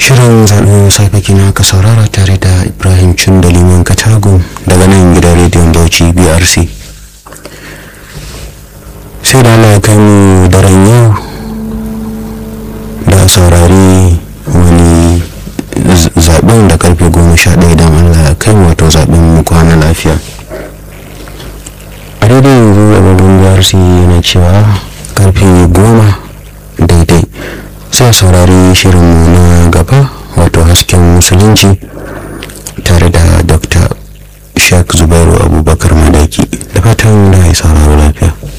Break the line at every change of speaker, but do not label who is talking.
shirin zaɓen safe kina ka saurara tare da ibrahim cin da liman katago daga nan gidan rediyon bauchi brc sai da allah ya kai mu daren yau da saurari wani zaɓen da karfe goma sha ɗaya don allah ya kai wato zaɓen mu kwana lafiya a daidai yanzu abubuwan brc yana cewa karfe goma daidai sai saurari shirinmu na gaba wato hasken musulunci